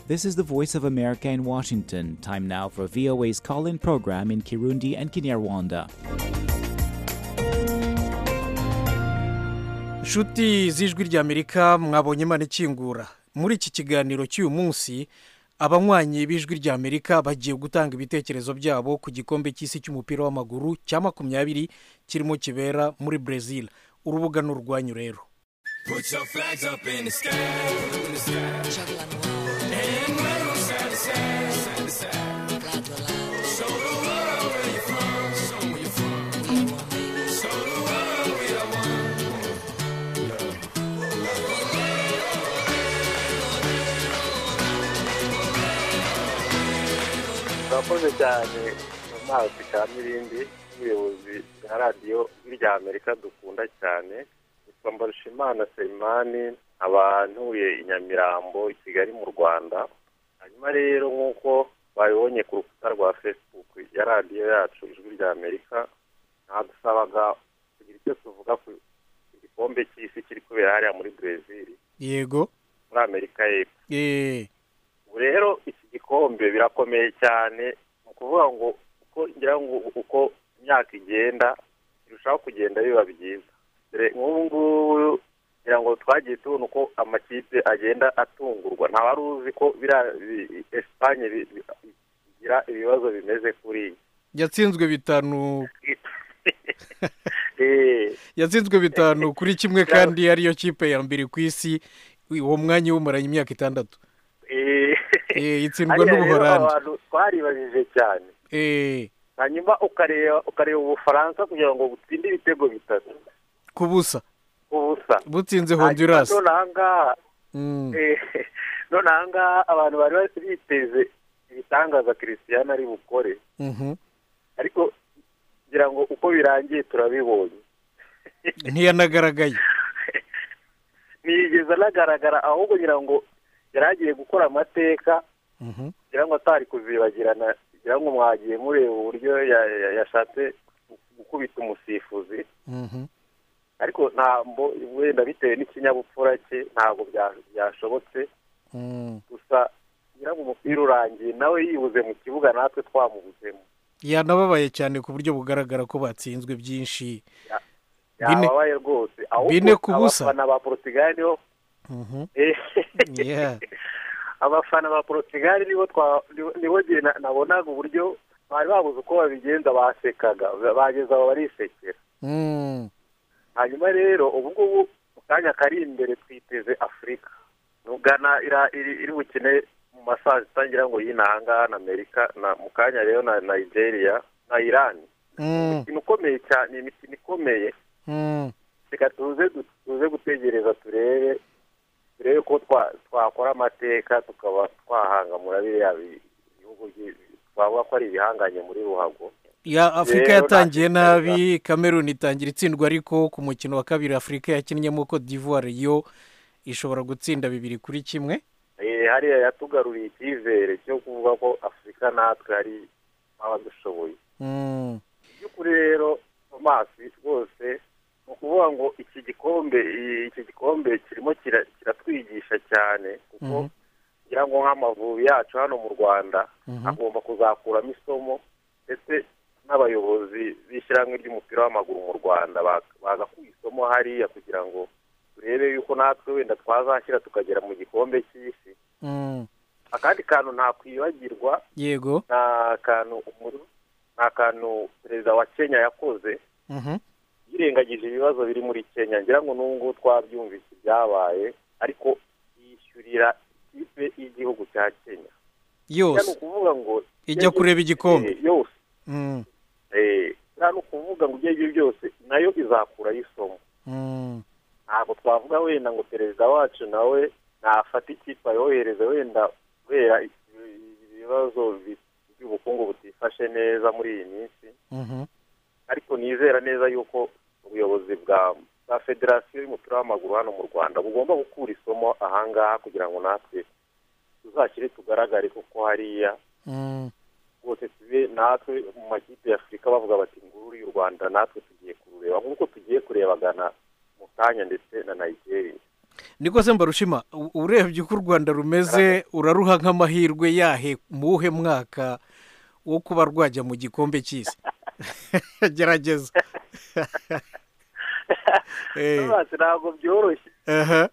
This is the Voice of America in Washington. Time now for VOA's call in program in Kirundi and Kinyarwanda. nshuti z'ijwi ry'amerika mwabonye imana ikingura muri iki kiganiro cy'uyu munsi abanywanyi b'ijwi ry'amerika bagiye gutanga ibitekerezo byabo ku gikombe cy'isi cy'umupira w'amaguru cya makumyabiri kirimo kibera muri brezil urubuga ni urwanyu rero Put your flags up in the sky. in the sky. And wave 'em side to side, side to side. Show the world where you're from. Show 'em where you're from. Show the world we are one. murakoze cyane mu mazi ka mirindi n'ubuyobozi na radiyo irya amerika dukunda cyane nitwa mbarushimana seimani nkaba ntuye i nyamirambo i kigali mu rwanda hanyuma rero nk'uko babibonye ku rukuta rwa facebook ya radiyo yacu ijwi rya amerika nadusabaga kugira icyo tuvuga ku gikombe cy'isi kiri kubera hariya muri brezil yego muri amerika y'epfo eee ubu rero iki gikombe birakomeye cyane ni ukuvuga ngo uko ngira ngo uko imyaka igenda birushaho kugenda biba byiza dore nk'ubu ngubu ngira ngo twagiye tubona uko amakipe agenda atungurwa nta wari uzi ko biriya bi- esipanye bi- bi- bigira ibibazo bimeze kuri iyi yatsinzwe bitanu Eh, yatsinzwe bitanu kuri kimwe kandi ariyo kipe ya mbere ku isi uwo mwanya iwumaranye imyaka itandatu eh. Eee, itsindwa Hariya rero n'ubuhorandi abantu twaribajije cyane eee hanyuma ukareba ukareba ubufaransa kugira ngo butsinde ibitego bitatu ku busa ubusa butsinze honduras Hanyuma nonaha ngaha Mm. eh, nonaha ngaha abantu bari basi biteze ibitangaza christian ari bukore Mhm. ariko ngira ngo uko birangiye turabibonye ntiyanagaragaye ntiyigeze anagaragara ahubwo ngira ngo yari agiye gukora amateka Mhm. ngira ngo atari kuzibagirana ngira ngo mwagiye mureba uburyo ya- ya- yashatse gukubita umusifuzi Mhm. ariko ntabwo wenda bitewe n'ikinyabupfura cye ntabwo bya- byashobotse Mm. gusa nyiraho umupira urangiye nawe yibuze mu kibuga natwe twamubuzemo yanababaye cyane ku buryo bugaragara ko batsinzwe byinshi Bine- yababaye rwose ahubwo bine ku busa. abafana ba portugal nibo Mhm. eh, Yeah. abafana ba portugal nibo twa- nibo- nibo njye na- nabonaga uburyo bari babuze uko babigenza basekaga bageze aho barisekera Mm. hanyuma rero ubu ngubu mu kanya kari imbere twiteze afurika nugana iri bukine mu masaha zitangira ngo y'inahangaha na amerika na mu kanya rero na nigeria na irani Mm. imikino ikomeye cyane imikino ikomeye Mm. reka tuze du- tuze gutegereza turebe turebe ko twa- twakora amateka tukaba twahangamura biriya bi- ibihugu byi- twavuga ko ari ibihanganye muri ruhago ya afurika Rero yatangiye nta kigaragara. nabi cameroon itangira itsindwa ariko ku mukino wa kabiri afurika yakinnyemo cote d'ivoire yo ishobora gutsinda bibiri kuri kimwe Eh, hariya yatugaruriye icyizere cyo kuvuga ko afurika natwe ari abadushoboye Mm. by'ukuri rero tomasi rwose ni ukuvuga ngo iki gikombe i- iki gikombe kirimo kira- kiratwigisha cyane kuko Mhm. ngira ngo nk'amavubi yacu hano mu rwanda Mhm. agomba kuzakuramo isomo ndetse n'abayobozi b'ishyirahamwe ry'umupira w'amaguru mu rwanda bak- baza ku isomo hariya kugira ngo turebe yuko natwe wenda twazashyira tukagera mu gikombe cy'isi Mm. akandi kantu ntakwibagirwa yego ni akantu umuru- ni akantu perezida wa kenya yakoze Mhm. yirengagije ibibazo biri muri kenya ngira ngo n'ubu ngubu twabyumvise ibyabaye ariko yishyurira ikipe y'igihugu cya kenya ni yose ukuvuga ngo ijya kureba igikombe Eh, yose Mm. Eh, buriya ni ukuvuga ngo ibyo aribyo byose nayo izakuraho isomo Mm. ntabwo twavuga wenda ngo perezida wacu nawe nafata ikipe ayohereze wenda kubera ibibazo bi- by'ubukungu butifashe neza muri iyi minsi Mhm. ariko nizera neza yuko ubuyobozi bwa bwa federasiyo y'umupira w'amaguru hano mu rwanda bugomba gukura isomo ahangaha kugira ngo natwe tuzashyire tugaragare kuko hariya Mm. rwose tube natwe mu makipe ya afurika bavuga bati nguru y'u rwanda natwe tugiye kurureba nk'uko tugiye kureba gana mu kanya ndetse na nigeria niko se mbarushima u- urebye uko u rwanda rumeze uraruha nk'amahirwe yahe mu wuhe mwaka wo kuba rwajya mu gikombe cy'isi gerageza Eh, amazi ntabwo byoroshye aha,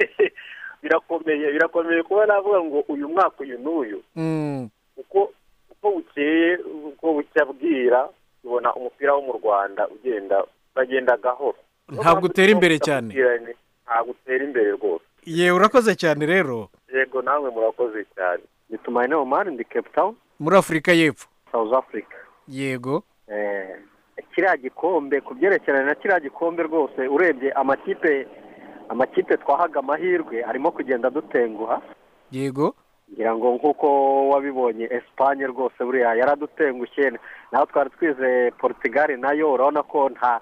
birakomeye birakomeye kuba navuga ngo uyu mwaka uyu n'uyu mm, uko uko bukeye uko bucya bwira tubona umupira wo mu rwanda ugenda uragenda gahoro Ntabwo utera imbere cyane. ntabwo utera imbere rwose yewe urakoze cyane rero yego namwe murakoze cyane nitumanyine mu mari ndi cape town muri afurika y'epfo south africa yego Eh, kiriya gikombe ku byerekeranye na kiriya gikombe rwose urebye amakipe amakipe twahaga amahirwe arimo kugenda dutenguha yego ngira ngo nk'uko wabibonye esipanye rwose buriya yaradutengushye naho twari twizeye portugal nayo urabona ko nta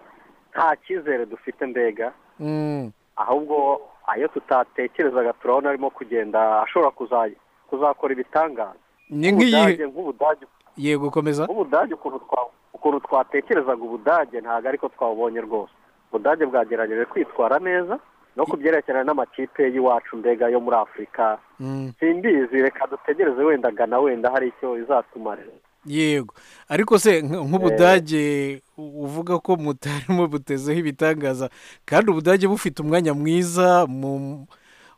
nta cyizere dufite mbega Mm, ahubwo ayo tutatekerezaga turabona arimo kugenda ashobora kuza- kuzakora ibitangaza ni nk'iyihe Ubudage, nk'ubudage yego komeza ubudage ukuntu twa- ukuntu twatekerezaga ubudage ntabwo ariko twabonye rwose ubudage bwagerageje kwitwara neza no kubyerekerana n'amakipe y'iwacu mbega yo muri afurika Mm, simbizi reka dutegereze wenda gana wenda hari icyo izatumarira yego ariko se nk- nk'ubudage u- uvuga ko mutarimo butezeho ibitangaza kandi ubudage bufite umwanya mwiza mu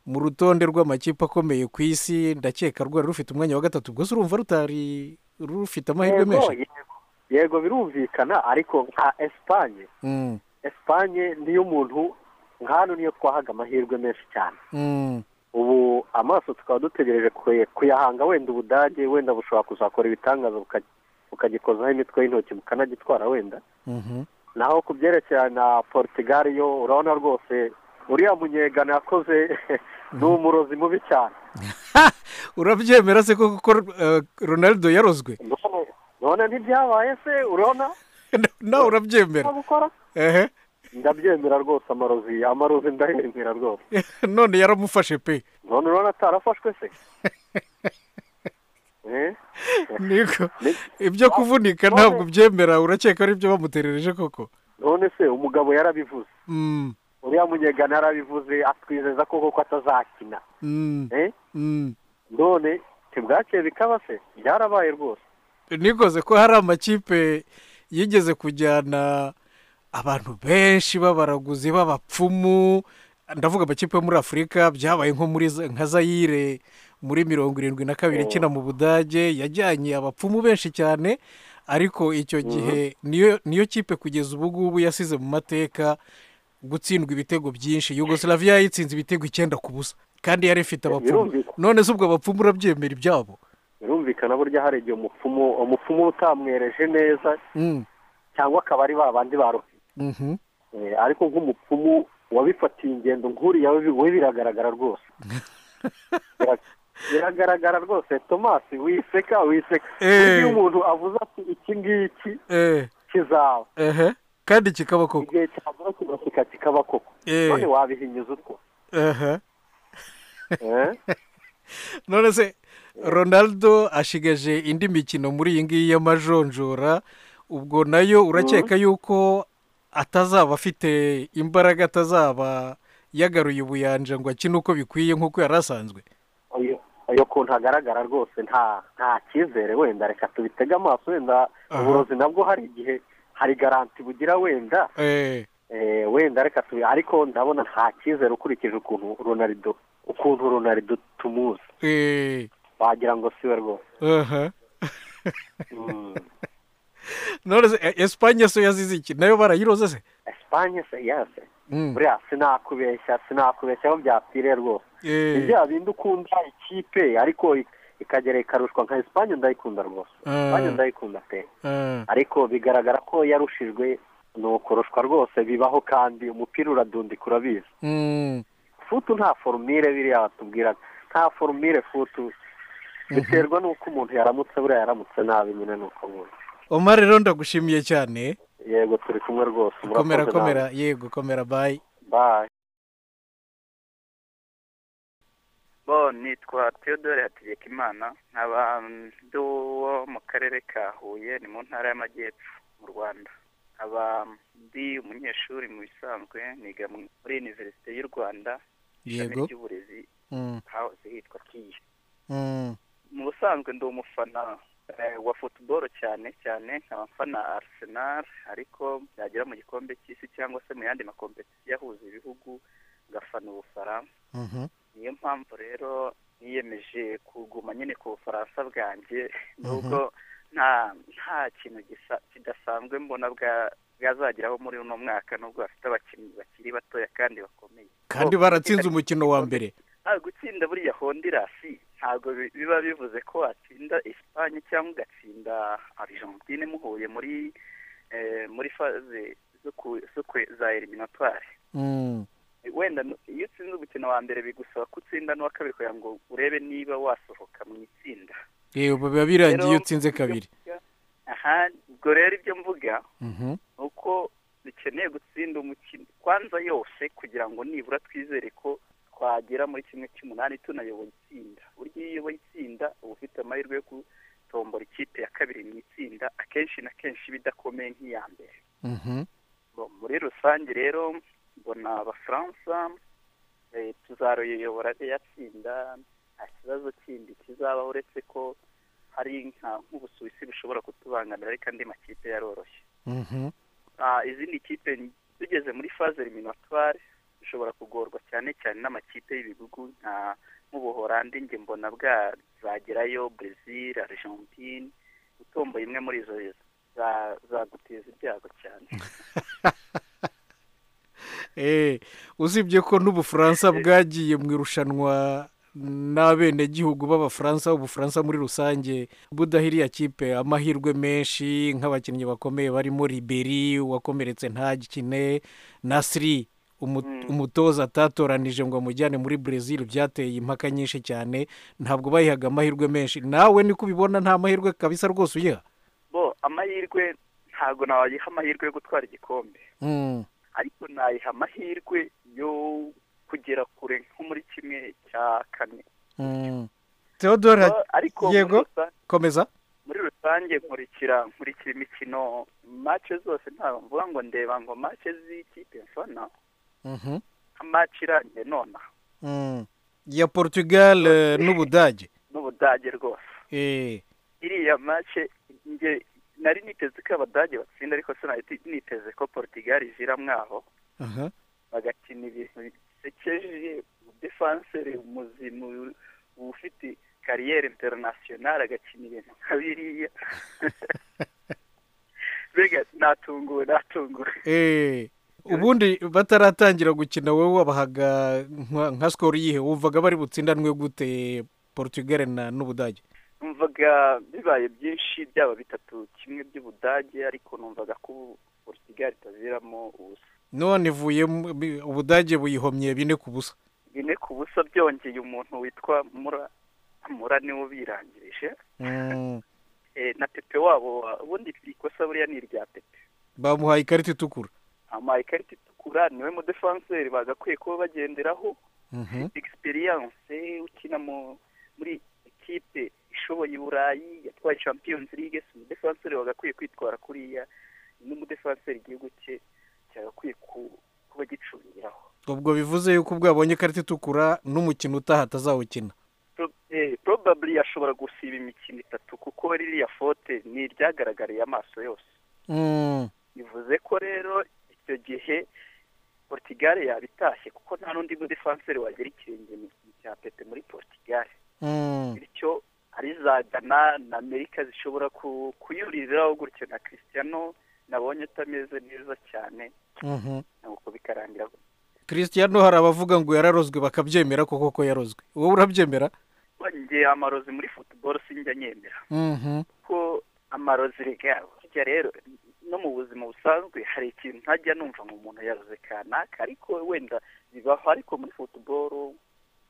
mu rutonde rw'amakipe akomeye ku isi ndakeka rwari rufite umwanya wa gatatu ubwo se urumva rutari rufite amahirwe menshi yego, yego birumvikana ariko nka esipanye Mm, esipanye niyo muntu nka hano niyo twahaga amahirwe menshi cyane mm, ubu amaso tukaba dutegereje kuye- kuyahanga wenda ubudage wenda bushobora kuzakora ibitangaza buka- bukagikozaho imitwe y'intoki bukanagitwara wenda mhm. naho ku byerekeranye na portugal yo urabona rwose uriya munyegana yakoze ni umurozi mubi cyane Ha! urabyemera se ko kuko eh, ronaldo yarozwe None- none ntibyabaye se urabona nawe urabyemera nta gukora ehe ndabyemera rwose amarozi amarozi ndayemera rwose none yaramufashe pe none urabona atarafashwe se Eh? niko Ni- ibyo kuvunika ntabwo byemera urakeka ari byo bamuterereje koko none se umugabo yarabivuze Mm, uriya munyegana yarabivuze atwizeza ko koko atazakina mm, eh? mm. none ntibwakeye bikaba se byarabaye rwose nikoze ko hari amakipe yigeze kujyana abantu benshi b'abaraguzi b'abapfumu ndavuga amakipe yo muri afurika byabaye nko muri za- nka zayire muri mirongo irindwi na kabiri ikina mu budage yajyanye abapfumu benshi cyane ariko icyo gihe niyo niyo kipe kugeza ubu ngubu yasize mu mateka gutsindwa ibitego byinshi yugoslavia yayitsinze ibitego icyenda ku busa kandi yari ifite abapfumu Birumvikana. none se ubwo abapfumu urabyemera ibyabo birumvikana burya hari igihe umupfumu umupfumu utamwereje neza Mm, cyangwa akaba ari ba bandi baruhe mhm. eh, ariko nk'umupfumu wabifatiye ingendo nk'uriya we- we biragaragara rwose Bira- biragaragara rwose tomasi wiseka wiseka Eh. iyo umuntu avuze ati iki ngiki Eh, kizaba ehe kandi kikaba koko igihe cyagera kigaseka kikaba koko Eh. none wabihinyuza utwo ehe eh? none se ronaldo ashigaje indi mikino muri iyi ngiyi y'amajonjora ubwo nayo urakeka yuko atazaba afite imbaraga atazaba yagaruye ubuyanja ngo akine uko bikwiye nk'uko yari asanzwe Oyo- oyo kuntu hagaragara rwose nta nta cyizere wenda reka tubitege amaso wenda Aha. uburozi nabwo hari igihe hari garanti bugira wenda Eh, eh, wenda reka tubi ariko ndabona nta cyizere ukurikije ukuntu ronarido ukuntu ronarido tumuzi eh, wagira ngo siwe rwose aha. Mm. none se eh, esipanye so yazize iki nayo barayiroze se esipanye se yase Mm, buriya sinakubeshya sinakubeshya aho byapfiriye rwose eh, ni bya bindi ukunda ikipe ariko ik- ikagera ikarushwa nka esipanye ndayikunda rwose Ah. esipanye ndayikunda pe ah, ariko bigaragara ko yarushijwe ni ukoroshwa rwose bibaho kandi umupira uradundika urabizi mm, futu nta forumire biriya batubwiraga nta forumire futu biterwa n'uko umuntu yaramutse buriya yaramutse nabi nyine ni uko nkunda omar rero ndagushimiye cyane yego turi kumwe rwose komera murakoze komera yego komera bayi namwe. Bye. bo nitwa theodore hategekimana nkaba ndi uwo mu karere ka huye ni mu ntara y'amajyepfo mu rwanda nkaba ndi umunyeshuri mu bisanzwe niga mu- muri univerisite y'u rwanda Yego. ishami ry'uburezi Mm, hahoze hitwa kiye mm, mu busanzwe ndi umufana eh, wa futuboro cyane cyane nkaba mfana Arsenal ariko byagera mu gikombe cy'isi cyangwa se mu yandi makompetisiyo ahuza ibihugu ngafana ubufaransa mhm, niyo mpamvu rero niyemeje kuguma nyine ku bufaransa bwanjye nubwo nta nta kintu gisa- kidasanzwe mbona bwa- bwazageraho muri uno mwaka nubwo bafite abakinnyi bakiri batoya kandi bakomeye kandi baratsinze umukino wa mbere Ah, gutsinda buriya hondirasi ntabwo bi- biba bivuze ko watsinda esipanye cyangwa ugatsinda argentine muhuye muri eh, muri faze zo ku- zo kwe- za eliminatwari Mm, wenda n- iyo utsinze umukino wa mbere bigusaba ko utsinda n'uwa kabiri kugira ngo urebe niba wasohoka mu itsinda yego biba birangiye iyo Rero- utsinze kabiri aha ubwo rero ibyo mvuga Mhm, nuko dukeneye gutsinda umukino kwanza yose kugira ngo nibura twizere ko twagera muri kimwe cy'umunani tunayoboye itsinda burya iyo uyoboye itsinda uba ufite amahirwe yo gutombora ikipe ya kabiri mu itsinda akenshi na kenshi iba idakomeye nk'iya mbere mhm, Bo, muri rusange rero mbona abafaransa eh, tuzaruyobora rya tsinda nta kibazo kindi kizabaho uretse ko hari nka nk'ubusuwisi bushobora kutubangamira ariko andi makipe yaroroshye mhm, Ah, izindi kipe tugeze muri faze eliminatware dushobora kugorwa cyane cyane n'amakipe y'ibihugu nka nk'ubuhorandi njye mbona bwazagerayo brezil argentine utomboye imwe muri izo za- zaguteza ibyago cyane Eh, usibye ko n'ubufaransa bwagiye mu irushanwa n'abenegihugu b'abafaransa ubufaransa muri rusange budahiriye kipe amahirwe menshi nk'abakinnyi bakomeye barimo riberi wakomeretse ntagikine nasiri umu- umutoza atatoranije ngo amujyane muri brezil byateye impaka nyinshi cyane ntabwo bayihaga amahirwe menshi nawe niko ubibona nta mahirwe kabisa rwose uyiha bo amahirwe ntabwo nawayiha amahirwe yo gutwara igikombe Mm, ariko nayiha amahirwe yo kugera kure nko muri kimwe cya kane mm. theodore Bo, ariko muri yego rusange- komeza muri rusange nkurikira nkurikira imikino mace zose ntabwo mvuga ngo ndeba ngo mace z'ikipe mfana Mhm. nka mace irangiye nona Mm. ya portugal eh, n'ubudage n'ubudage rwose Eh, iriya mace nge nari niteze ko abadage batsinda ariko sinari niteze ko portugal ivira mwaho aha. bagakina ibintu bisekeje defansere umuzimu ufite kariyeri interinasiyonari agakina ibintu nka biriya mbega natunguwe natunguwe Eh, ubundi bataratangira gukina wowe wabahaga nka- nka sikoro yihe wumvaga bari butsindanwe gute portugal na n'ubudage numvaga bibaye byinshi byaba bitatu kimwe by'ubudage ariko numvaga ko ubu portugal itaviramo ubusa none ivuye mu- bi- ubudage buyihomye bine ku busa bine ku busa byongeye umuntu witwa mura mura niwe ubirangirije Mm, Eh, na pepe wabo ubundi ikosa buriya ni irya pepe bamuhaye ikarita itukura ama ikarita itukura niwe mudefanseri bagakwiye kuba bagenderaho Mhm. egisperiyanse ukina mu muri ikipe ishoboye i burayi yatwaye champions league si umudefanseri wagakwiye kwitwara kuriya n'umudefanseri igihugu cye cyagakwiye ku- kuba gicungiraho ubwo bivuze yuko bwabonye ikarita itukura n'umukino utaha atazawukina Pro- eh, probably ashobora gusiba imikino itatu kuko ririya fote ni iryagaragariye amaso yose Mm, bivuze ko rero icyo gihe portugal yabitashye kuko nta n'undi mudefanseri wagera ikirenge mu kintu cya pepe muri portugal mm, bityo ari za gana na amerika zishobora ku- kuyuririraho gutyo na cristiano nabonye utameze neza cyane mhm. nuko bikarangira cristiano hari abavuga ngo yararozwe bakabyemera koko ko yarozwe wowe urabyemera bongeye amarozi muri football sinjya nyemera Mhm. ko amarozi rega burya rero no mu buzima busanzwe hari ikintu ntajya numva ngo umuntu yaroze kanaka ariko wenda bibaho ariko muri futuboro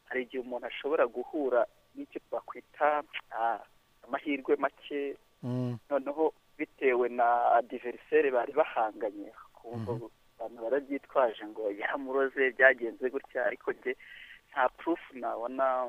hari igihe umuntu ashobora guhura n'icyo twakwita ah, amahirwe make Mm. noneho bitewe na adiveriseri bari bahanganye kumva abantu barabyitwaje ngo yaramuroze byagenze gutya ariko njye nta purufu nabona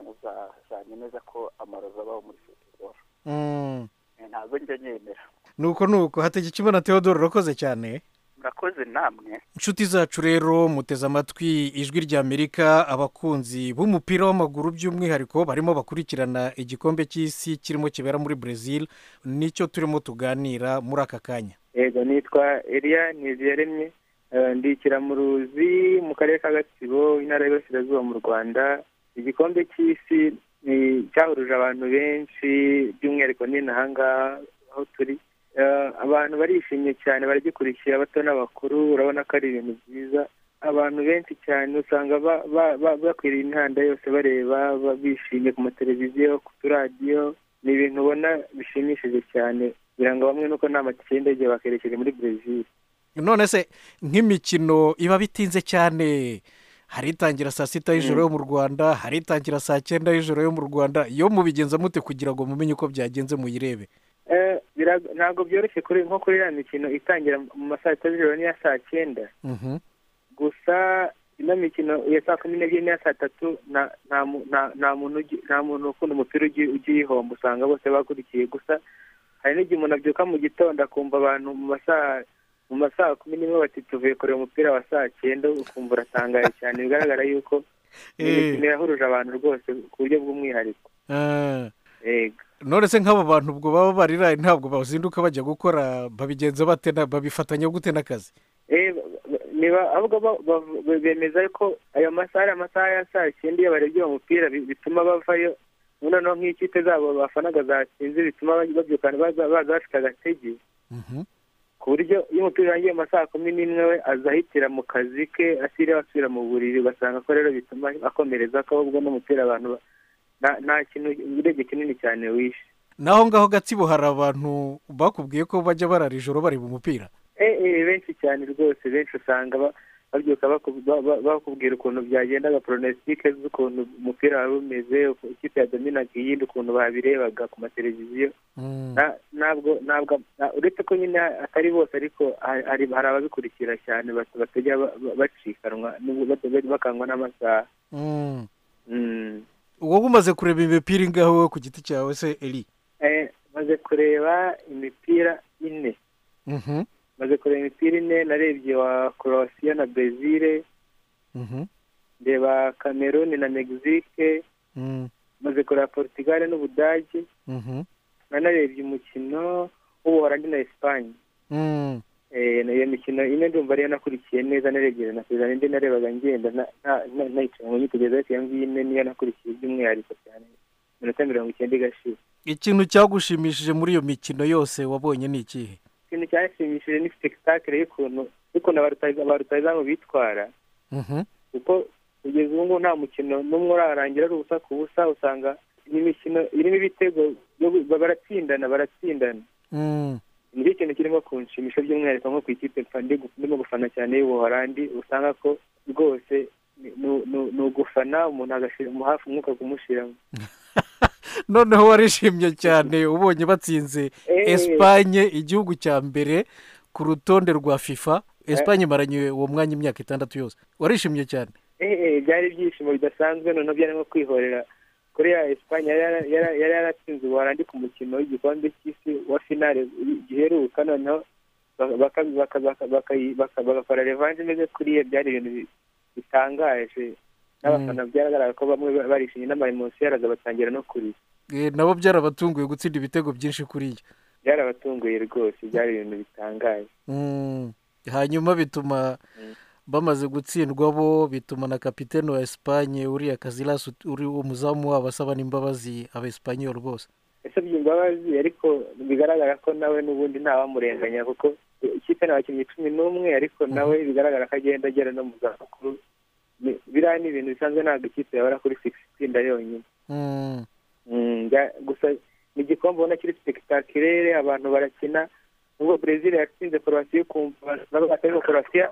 uzanyemeza ko amarozi abaho muri futuboro Mm. ntabwo njya nyemera nuko nuko hategeka imana theodore urakoze cyane murakoze namwe inshuti zacu rero muteze amatwi ijwi ry'amerika abakunzi b'umupira w'amaguru by'umwihariko barimo bakurikirana igikombe cy'isi kirimo kibera muri brezil nicyo turimo tuganira muri aka kanya yego nitwa eriya ntiziyaremye ndi ikiramuruzi mu karere ka gatsibo intara y'Iburasirazuba mu rwanda igikombe cy'isi ni cyahuruje abantu benshi by'umwihariko n'inaha ngaha aho turi Eh, abantu barishimye cyane baragikurikiye abato n'abakuru urabona ko ari ibintu byiza abantu benshi cyane usanga ba- ba- ba- bakwiriye imihanda yose bareba ba- bishimye ku mateleviziyo ku turadiyo ni ibintu ubona bishimishije cyane biranga bamwe nuko nta matike y'indege bakerekeje muri brezil none se nk'imikino iba bitinze cyane hari itangira saa sita y'ijoro yo mu rwanda hari itangira saa cyenda y'ijoro yo mu rwanda yo mubigenza mute kugira ngo mumenye uko byagenze muyirebe Eh, bira- ntabwo byoroshye kuri nko kuri iriya mikino itangira mu ma saa sita z'ijoro n'iya saa cyenda Mhm. gusa ino mikino ya saa kumi n'ebyiri n'iya saa tatu nta nta mu- nta- nta muntu ugi- nta muntu ukunda umupira ugiye ugiye uyihomba usanga bose bakurikiye gusa hari n'igihe umuntu abyuka mu gitondo akumva abantu mu masaha mu masaha kumi n'imwe bati tuvuye kureba umupira wa saa cyenda ukumva uratangaye cyane bigaragara yuko ni Eh. imikino yahuruje abantu rwose ku buryo bw'umwihariko Eh, yego none se nk'abo bantu ubwo baba bariraye ntabwo bazinduka bajya gukora babigenza bate na- babifatanya gute n'akazi Eh, ba- ba- niba ahubwo ba- ba- ba- bemeza ko ayo masaha ari amasaha ya saa cyenda iyo barebye uwo mupira bi- bituma bavayo noneho nk'ikipe zabo bafanaga zatsinze bituma ba- babyuka baza baza bafite agatege Mhm. ku buryo iyo umupira urangiye mu masaha kumi n'imwe we azahitira mu kazi ke asiriwe asubira mu buriri ugasanga ko rero bituma akomereza ko ahubwo n'umupira abantu ba- nta- nta kintu urebye kinini cyane wishe naho ngaho gatsibo hari abantu bakubwiye ko bajya barara ijoro bareba umupira Eh, eh, benshi cyane rwose benshi usanga ba- babyuka baku- ba- ba- bakubwira ukuntu byagendaga poronesitike z'ukuntu umupira wari umeze uku- ikipe ya dominaga iyindi ukuntu babirebaga ku mateleviziyo Mm. Na- ntabwo ntabwo na- uretse ko nyine atari bose ariko ha- hari hari ababikurikira cyane bat- batajya ba- ba- bacikanwa n'ubwo batajya bakangwa n'amasaha Mm. Mm. wowe umaze kureba imipira ingaho wowe ku giti cyawe se eri Eh, maze kureba imipira ine Mhm. maze kureba imipira ine narebye wa korosiyo na brezil Mhm. ndeba kameruni na megisike Mm. maze kureba porutugale n'ubudage Mhm. nanarebye umukino w'ubuholandi na esipanye Mm. Eh, iyo mikino ine ndumva ariyo nakurikiye neza naregerana na perezida indi narebaga ngenda na- na- na- nayicara mu nyitegereza ariko iyo ngiyo ine niyo nakurikiye by'umwihariko cyane iminota mirongo icyenda igashira ikintu cyagushimishije muri iyo mikino yose wabonye ni ikihe ikintu cyanshimishije ni spectacle y'ukuntu y'ukuntu abarutaza- abarutazamu bitwara Mhm. kuko kugeza ubu ngubu nta mukino n'umwe urarangira ari ubusa ku busa usanga ni imikino irimo ibitego yo gu- ba- baratsindana baratsindana Mm. nicyo kintu kirimo kunshimisha by'umwihariko nko ku ikipe mfa- ndi gu- ndimo gufana cyane y'ubuholandi usanga ko rwose ni- ni- ni ni ugufana umuntu agashira hafi umwuka kumushiramo noneho warishimye cyane ubonye batsinze Eh. esipanye igihugu cya mbere ku rutonde rwa fifa esipanye imaranye uwo mwanya imyaka itandatu yose warishimye cyane Eh, eh, byari ibyishimo bidasanzwe noneho byari nko kwihorera kuri ya esipanye yari yara- yara- yari yaratsinze ubuholandi ku mukino w'igikombe cy'isi wa finale giheruka noneho baka- baka- baka- baka- bakayi- baka- bagakora revanche imeze kuriya byari ibintu bi- bitangaje n'abafana byagaragara ko bamwe ba- barishimye n'amayemosi yaraza batangira no kurira Eh, nabo byarabatunguye gutsinda ibitego byinshi kuri iyo byarabatunguye rwose byari ibintu bitangaje Mm. hanyuma bituma Mm. bamaze gutsindwa bo bituma na kapitene wa esipanye uriya kazilas uri umuzamu wabo asaba n'imbabazi abesipanyoli bose yasabye imbabazi ariko bigaragara ko nawe n'ubundi ntawamurenganya kuko ikipe ni abakinnyi cumi n'umwe ariko nawe bigaragara ko agenda agera no mu zabukuru Ni- biriya ni ibintu bisanzwe ntabwo ikipe yabara kuri sigisi inda yonyine Mm. Mm, bya- gusa ni igikombe ubona kiri sipekitakerere abantu barakina nubwo brezil yatsinze korowasiya ukumva nabo batariho korowasiya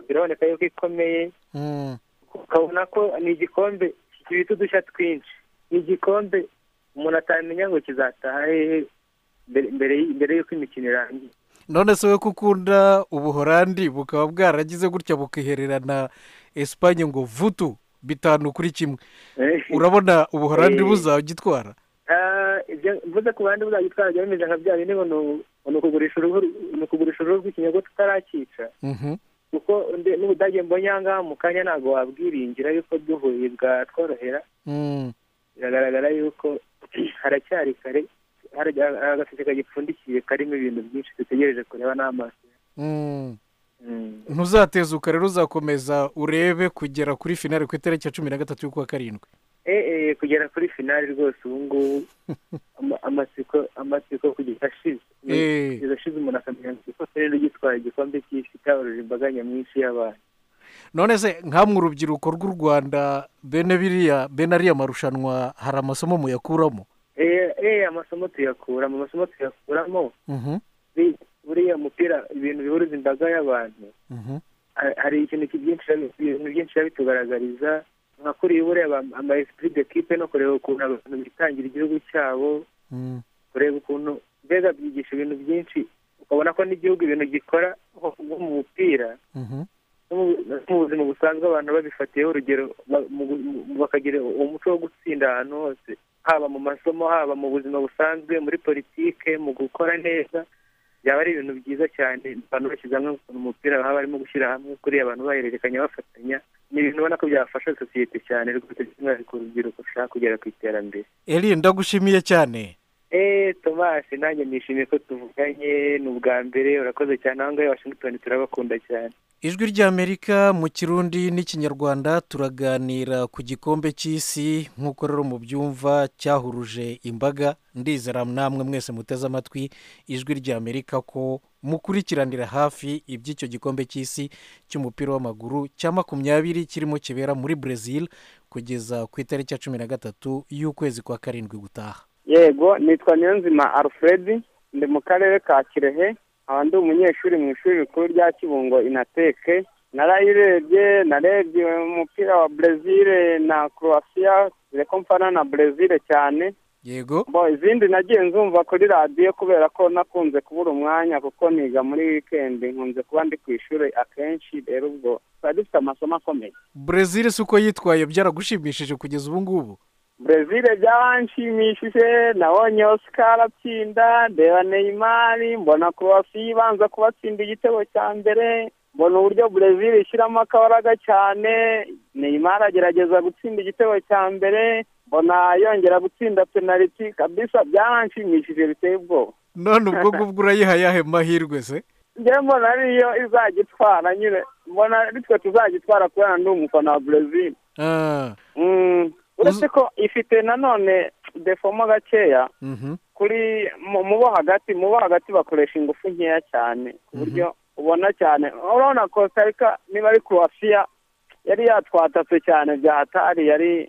biraboneka yuko ikomeye Mm. ukabona ko ni igikombe kibita udushya twinshi ni igikombe umuntu atamenya ngo kizataha hehe mbere mbere y- mbere y'uko imikino irangiye none se we ko ukunda ubuhorandi bukaba bwaragize gutya bukihererana esipanye ngo vutu bitanu kuri kimwe urabona ubuhorandi Eh. buzagitwara Ah, ibyo mvuze ku bandi buzagitwara bimeze nka bya bindi ngo ni u- ni ukugurisha uruhu ni ukugurisha uruhu rw'ikinyogo tutarakica kuko nde- n'ubudage mbonye aha ngaha mu kanya ntabwo wabwiringira yuko duhuye bwatworohera biragaragara yuko haracyari kare hari agaseke kagipfundikiye karimo ibintu byinshi dutegereje kureba n'amaso Mm. ntuzatezuka rero uzakomeza urebe kugera kuri finale ku itariki ya cumi na gatatu y'ukwa karindwi Eh, eh, kugera kuri finali rwose ubu ngubu ama- amatsiko amatsiko kugeza ashize Eh. kugeza ashize umuntu akamenya ngo ikosa rero gitwara igikombe cy'isi cyahuruje imbaga nyamwinshi y'abantu none se nkamwe urubyiruko rw'u rwanda bene biriya bene ariya marushanwa hari amasomo muyakuramo Eh, eh, amasomo tuyakuramo amasomo tuyakuramo Mhm, Bi- buriya mupira ibintu bihuruza imbaga y'abantu mhm. ha- hari ikintu ki- byinshi biba- ibintu byinshi biba bitugaragariza nka kuriya buriya ama- ama esprit de kipe no kureba ukuntu abantu bitangira igihugu cyabo Mm. kureba ukuntu mbega byigisha ibintu byinshi ukabona ko n'igihugu ibintu gikora nko mu mupira Mhm. no mu- no mu buzima busanzwe abantu babifatiyeho urugero ba- mu gu- mu- bakagira umuco wo gutsinda ahantu hose haba mu masomo haba mu buzima busanzwe muri politike mu gukora neza byaba ari ibintu byiza cyane abantu bashyize hamwe ukuntu umupira baba barimo gushyira hamwe kuriya abantu bahererekanya bafatanya ni ibintu ubona ko byafasha sosiyete cyane rwose by'umwihariko urubyiruko rushaka kugera ku iterambere eri ndagushimiye cyane eee tomasi nanjye nishimiye ko tuvuganye ni ubwa mbere urakoze cyane aho ngaho i washington turabakunda cyane ijwi ry'amerika mu kirundi n'ikinyarwanda turaganira ku gikombe cy'isi nk'uko rero mubyumva cyahuruje imbaga ndizera namwe mwese muteze amatwi ijwi ry'amerika ko mukurikiranira hafi iby'icyo gikombe cy'isi cy'umupira w'amaguru cya makumyabiri kirimo kibera muri brezil kugeza ku itariki ya cumi na gatatu y'ukwezi kwa karindwi gutaha yego nitwa niyonzima alfred ndi mu karere ka kirehe nkaba ndi umunyeshuri mu ishuri rikuru rya kibungo inateke narayirebye narebye umupira wa brezil na croatia dore ko mfana na brezil cyane yego bo izindi nagiye nzumva kuri radiyo kubera ko nakunze kubura umwanya kuko niga muri wikendi nkunze kuba ndi ku ishuri akenshi rero ubwo twari dufite amasomo akomeye brezil si uko yitwaye byaragushimishije kugeza ubu ngubu brezil byaranshimishije nabonye oscar atsinda ndeba neymar mbona kurasi ibanza kubatsinda igitego cya mbere mbona uburyo brezil ishyiramo akabaraga cyane neymar agerageza gutsinda igitego cya mbere mbona yongera gutsinda penaliti kabisa byaranshimishije biteye ubwoba none ubwo ngubwo urayiha ayahe mahirwe se njyewe mbona ariyo izagitwara nyine mbona aritwe tuzagitwara kubera ndi umufana wa brezil Ah, Mm, uretse ko ifite nanone defomo gakeya mhm. kuri mu mu bo hagati mu bo hagati bakoresha ingufu nkeya cyane ku buryo ubona cyane urabona kostarika niba ari croatia yari yatwatatse cyane bya hatari yari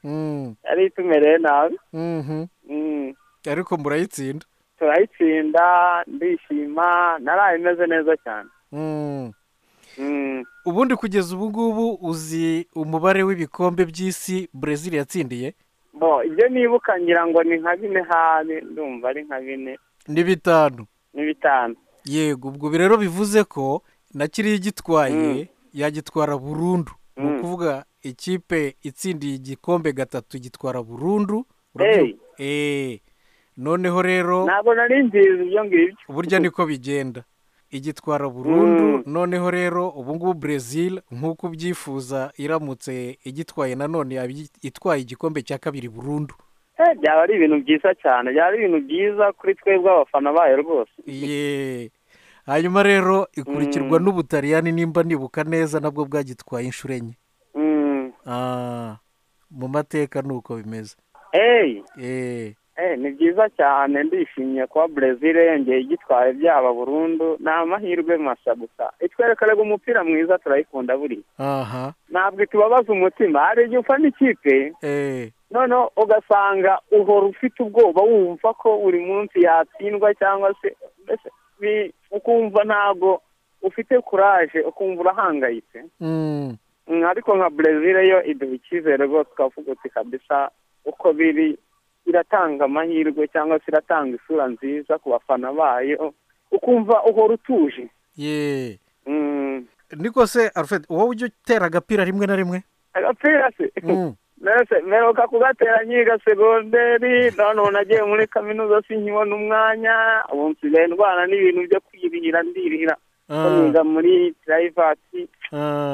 Mm, yari itumereye nabi mhm. Mm, ariko murayitsinda turayitsinda ndishima naraye imeze neza cyane Mm. Mm, ubundi kugeza ubu ngubu uzi umubare w'ibikombe by'isi brezil yatsindiye bo ibyo nibuka ngira ngo ni nka bine habi ndumva ari nka bine ni bitanu ni bitanu yego ubwo bi rero bivuze ko na kiriya igitwaye yagitwara burundu ni Mm. ukuvuga ikipe itsindiye igikombe gatatu gitwara burundu Hey. Eh, noneho rero ntabwo nari nzizi ibyo ngibyo burya niko bigenda igitwara burundu Mm. noneho rero ubu ngubu brezil nk'uko ubyifuza iramutse igitwaye nanone yaba igi- itwaye igikombe cya kabiri burundu Eh, byaba ari ibintu byiza cyane byaba ari ibintu byiza kuri twebwe abafana bayo rwose Ye. hanyuma rero ikurikirwa n'ubutaliyani nimba nibuka neza nabwo bwagitwaye inshuro enye Mm. Ah, mu mateka ni uko bimeze Hey, Eh, hey, ni byiza cyane ndishimye kuba brezil yongeye igitwaye byaba burundu ni amahirwe masa gusa itwerekarega umupira mwiza turayikunda buri aha ntabwo itubabaza umutima hari igihe ufana ikipe Eh, noneho ugasanga uhora ufite ubwoba wumva ko buri munsi yatsindwa cyangwa se mbese bi- ukumva ntabwo ufite kuraje ukumva urahangayitse mm, Mm, ariko nka brezil yo iduha icyizere rwose twavuga uti kabisa uko biri iratanga amahirwe cyangwa se iratanga isura nziza ku bafana bayo ukumva uhora utuje ye Mm, niko se alfred wowe ujya utera agapira rimwe na rimwe agapira se Mm. mbese mperuka kugatera nkiga segonderi none ubu nagiye muri kaminuza sinkibona umwanya ubu nsigaye ndwana n'ibintu byo kwirihira ndirihira ko niga muri purayivati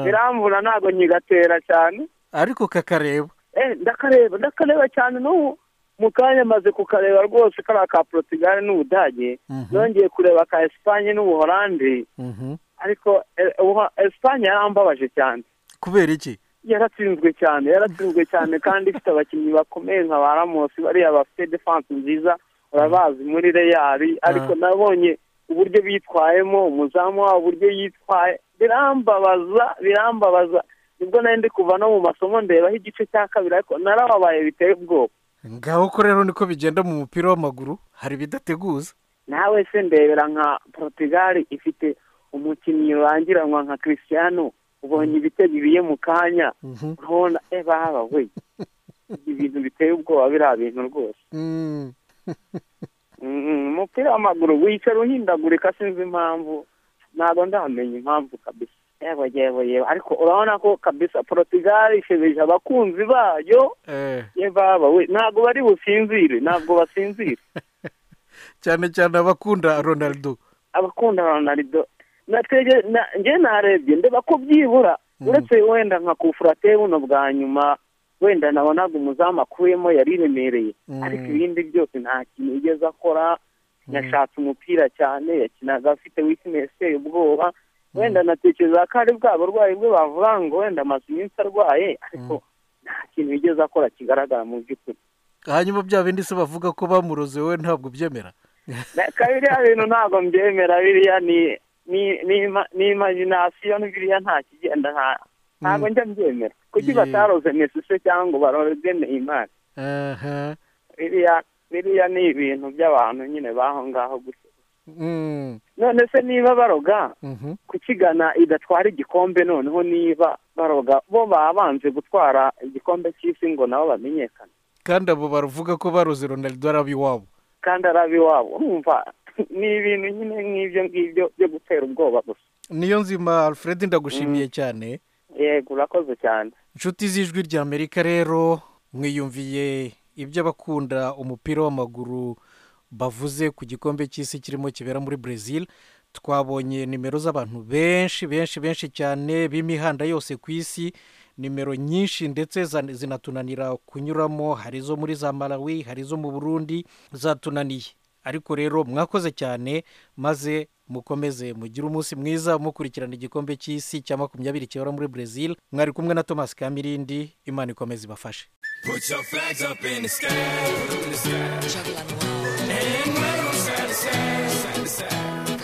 biramvuna ntabwo nkigatera cyane ariko kakareba eh ndakareba ndakareba cyane n'ubu mu kanya maze kukareba rwose kariya ka porotigare n'ubudage Mhm. yongeye kureba ka esipanye n'ubuholandi Mhm. ariko eh, ubu- esipanye yarambabaje cyane kubera iki yaratsinzwe cyane yaratsinzwe cyane kandi ifite abakinnyi bakomeye nka ba ramosi bariya bafite defanse nziza urabazi muri reyari ariko nabonye uburyo bitwayemo umuzamu wabo uburyo yitwaye birambabaza birambabaza nibwo nari ndi kuva no mu masomo ndebaho igice cya kabiri ariko narababaye biteye ubwoba ngaho ko rero niko bigenda mu mupira w'amaguru hari ibidateguza nawe se ndebera nka porotigali ifite umukinnyi rurangiranwa nka christiano ubonye ibitego ibiye mu kanya Mhm. urabona e baba we ibintu biteye ubwoba biriya bintu rwose Mm. Mm, umupira w'amaguru wicara uhindagurika sinzi impamvu ntabwo ndamenya impamvu kabisa yewe yewe yewe ariko urabona ko kabisa porotigali ishebeje abakunzi bayo Eh, ye baba we ntabwo bari businzire ntabwo basinzire cyane cyane abakunda ronaldo abakunda ronaldo natwege na- njye narebye ndeba ko byibura uretse wenda nka kufurate buno bwa nyuma wenda nabonaga umuzamu akuyemo yari remereye Mm. ariko ibindi byose nta kintu yigeze akora yashatse umupira cyane yakinaga afite wikinesi iteye ubwoba wenda natekereza ko ari bwa burwayi bwe bavuga ngo wenda amaze iminsi arwaye ariko nta kintu yigeze akora kigaragara mu by'ukuri hanyuma bya bindi se bavuga ko bamuroze we ntabwo ubyemera Na- ka biriya bintu ntabwo mbyemera biriya ni ni ni ima- ni imagination biriya nta kigenda nta ntabwo njya mbyemera kuki Ye. bataroze Messi se cyangwa ngo baroze Neymar Aha. biriya biriya ni ibintu by'abantu nyine baho ngaho gusa Mm. none se niba baroga Mhm. kukigana idatwara igikombe noneho niba baroga bo babanje gutwara igikombe cy'isi ngo nabo bamenyekane kandi abo bavuga ko baroze ronaldo ari ab'iwabo kandi ari ab'iwabo urumva ni ibintu nyine nk'ibyo ngibyo byo gutera ubwoba gusa niyo nzima alfred ndagushimiye cyane yego urakoze cyane inshuti z'ijwi ry'amerika rero mwiyumviye ibyo abakunda umupira w'amaguru bavuze ku gikombe cy'isi kirimo kibera muri brezil twabonye nimero z'abantu benshi benshi benshi cyane b'imihanda yose ku isi nimero nyinshi ndetse zan- zinatunanira kunyuramo hari izo muri za malawi hari izo mu burundi zatunaniye ariko rero mwakoze cyane maze mukomeze mugire umunsi mwiza mukurikirana igikombe cy'isi cya makumyabiri kibera muri brezil mwari kumwe na thomas kamirindi imana ikomeze ibafashe Put your flags up in the sky. in the sky. And wave 'em side to side, side to side.